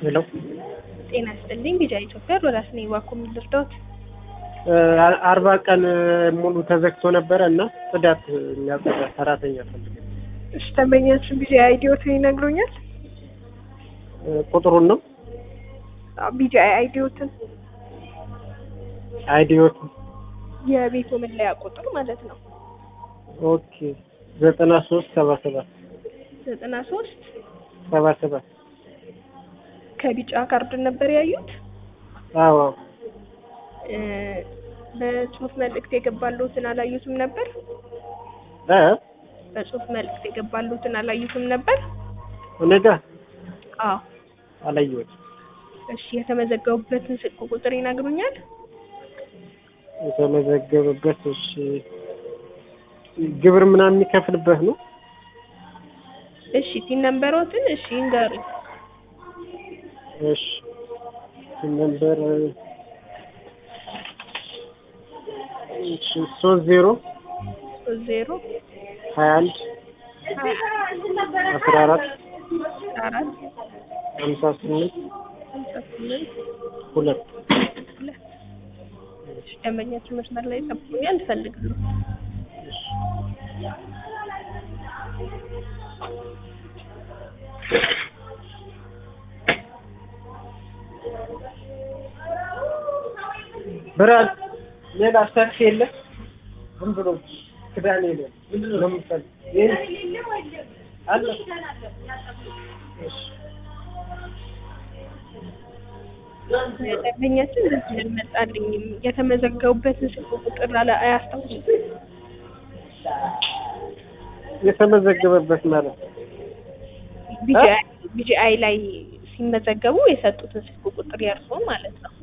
ሄሎ ጤና ይስጥልኝ። ቢጃ ኢትዮጵያ ሮዳስ ነኝ። እባክዎ ምን ልርዳዎት? አርባ ቀን ሙሉ ተዘግቶ ነበረ እና ጽዳት የሚያጸዳ ሰራተኛ ፈልገ እሺ፣ ደንበኛችን ቢጃ አይዲዎትን ይነግሩኛል? ቁጥሩን ነው ቢጃ አይዲዎትን አይዲዮት የቤቱ መለያ ቁጥር ማለት ነው። ኦኬ ዘጠና ሶስት ሰባ ሰባት ዘጠና ሶስት ሰባ ሰባት ከቢጫ ካርድ ነበር ያዩት። አዎ እ በጽሁፍ መልእክት የገባሉትን አላዩትም ነበር? እ በጽሁፍ መልእክት የገባሉትን አላዩትም ነበር? እኔ ጋር አዎ። አላየሁትም። እሺ፣ የተመዘገቡበትን ስልክ ቁጥር ይነግሩኛል? የተመዘገበበት እሺ ግብር ምናምን የሚከፍልበት ነው። እሺ፣ ቲን ነምበሮትን እሺ ይንገሩኝ። እሺ ነምበር እሺ ሶስት ዜሮ ሶስት ዜሮ ሀያ አንድ አስራ አራት አራት ሀምሳ ስምንት ሀምሳ ስምንት ሁለት ሁለት እሺ፣ ደንበኛችን መስመር ላይ ጠብቁኛል፣ እፈልጋለሁ። ብርሃን ሌላ ሰፊ የለ ዝም ብሎ ክዳን የለ ምንድን ነው የምትፈልግ? ይሄን አለ እሺ ደንበኛችን በዚህ አልመጣልኝም። የተመዘገቡበትን ስልክ ቁጥር አላ አያስታውሱም? የተመዘገበበት ማለት ነው። ቢጂአይ ቢጂአይ ላይ ሲመዘገቡ የሰጡትን ስልክ ቁጥር የእርስዎ ማለት ነው።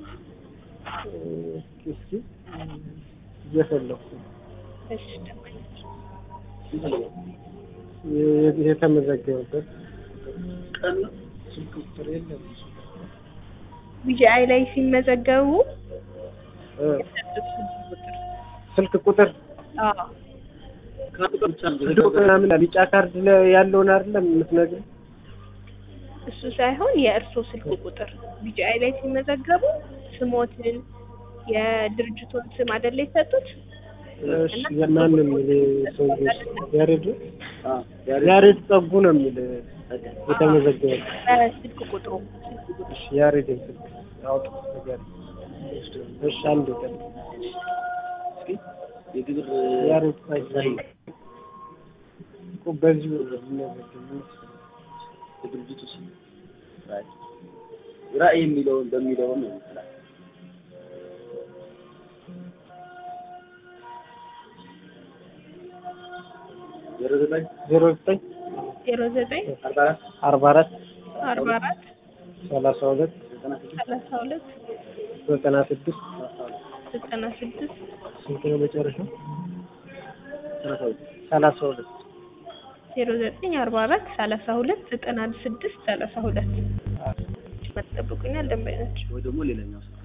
እስኪ እየፈለኩ ነው። እሺ ደንበኛችን የ- የተመዘገበበት ቀን ስልክ ቁጥር የለም። ቢጂአይ ላይ ሲመዘገቡ እ የሰጡት ስልክ ቁጥር ስልክ ቁጥር አዎ ስልክ ቁጥር ምናምን ቢጫ ካርድ ላይ ያለውን አይደለም የምትነግሪኝ? እሱ ሳይሆን የእርስዎ ስልክ ቁጥር ቢጂአይ ላይ ሲመዘገቡ ስሞትን የድርጅቱን ስም አይደለ የሰጡት? እሺ የማን ነው የሚል ሰውዬው ያሬድ ያሬድ ጸጉ ነው የሚል የተመዘገበ በስልክ ቁጥሩ ስልክ ቁጥሩ እሺ ያሬድ ስልክ አውጥ ነገር እሺ አንድ ቀን የግብር ያሬድ ጸጉ እኮ በዚህ የሚመዘገብ የድርጅቱ ስም ራዕይ ራዕይ የሚለውን በሚለውን ነው ይችላል። ዜሮ ዘጠኝ ዜሮ ዘጠኝ ዜሮ ዘጠኝ አርባ አራት አርባ አራት አርባ አራት ሰላሳ ሁለት ዘጠና ስድስት ሰላሳ ሁለት ዘጠና ስድስት ዘጠና ስድስት ስንት ነው መጨረሻው? ሰላሳ ሁለት ሰላሳ ሁለት ዜሮ ዘጠኝ አርባ አራት ሰላሳ ሁለት ዘጠና ስድስት ሰላሳ ሁለት መጠብቁኛል ደንበኞች ወይ ደግሞ ሌላኛው ስልክ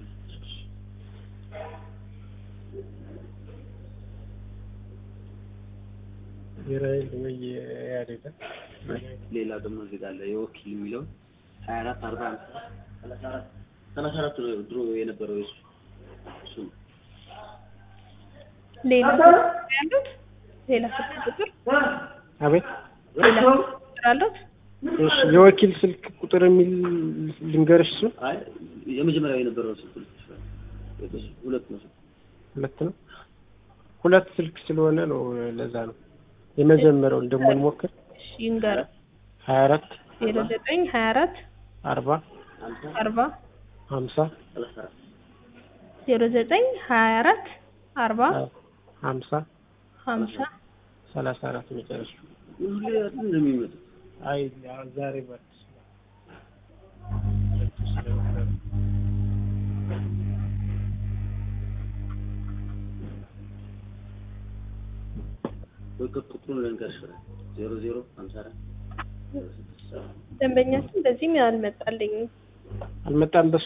ብሔራዊ ወይ ያሬድ ሌላ ደግሞ እዚህ ጋር አለ የወኪል የሚለውን ሀያ አራት አርባ አምስት ሰላሳ አራት ሰላሳ አራት ነው ድሮ የነበረው የሱ እሱ ነው። ሌላ ስልክ ያሉት ሌላ ስልክ ቁጥር አቤት ሌላ ስልክ ቁጥር አሉት እሺ የወኪል ስልክ ቁጥር የሚል ልንገርሽ እሱ አይ የመጀመሪያው የነበረው ስልክ ልክ ይችላል። ሁለት ነው ስልክ ሁለት ነው ሁለት ስልክ ስለሆነ ነው ለዛ ነው የመጀመሪያውን ደግሞ እንሞክር እሺ ይንገር ሀያ አራት ዜሮ ዘጠኝ ሀያ አራት አርባ አምሳ አርባ ሀምሳ ሰላሳ አራት ዜሮ ዘጠኝ ሀያ አራት አርባ ሀምሳ ሀምሳ ሰላሳ አራት መጨረሻ ሁሌ አይደል እንደሚመጡ አይ ያው ዛሬ በአዲስ ወይ ቁጥሩን ልንገርሽ ዜሮ ዜሮ ሀምሳ አራት ደንበኛችን በዚህም አልመጣልኝም አልመጣም በሱ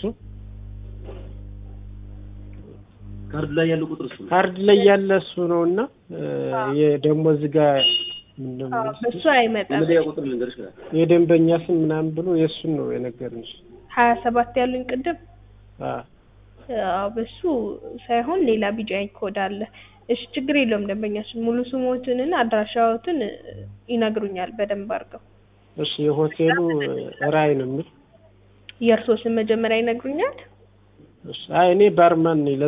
ካርድ ላይ ያለው ቁጥር እሱ ነው። ካርድ ላይ ያለ እሱ ነው እና ደግሞ እዚህ ጋር ምንድን ነው አዎ፣ በሱ አይመጣም። የመለያ ቁጥር ልንገርሽ ይችላል። የደንበኛ ስም ምናምን ብሎ የእሱን ነው የነገርንሽ። ሀያ ሰባት ያሉኝ ቅድም አ አዎ በሱ ሳይሆን ሌላ ቢጂአይ ኮድ አለ። እሺ ችግር የለውም ደንበኛችን ሙሉ ስሞትንና አድራሻዎትን ይነግሩኛል በደንብ አድርገው። እሺ የሆቴሉ ራይ ነው የሚል የእርስዎ ስም መጀመሪያ ይነግሩኛል? እሺ አይ እኔ ባርማን ነኝ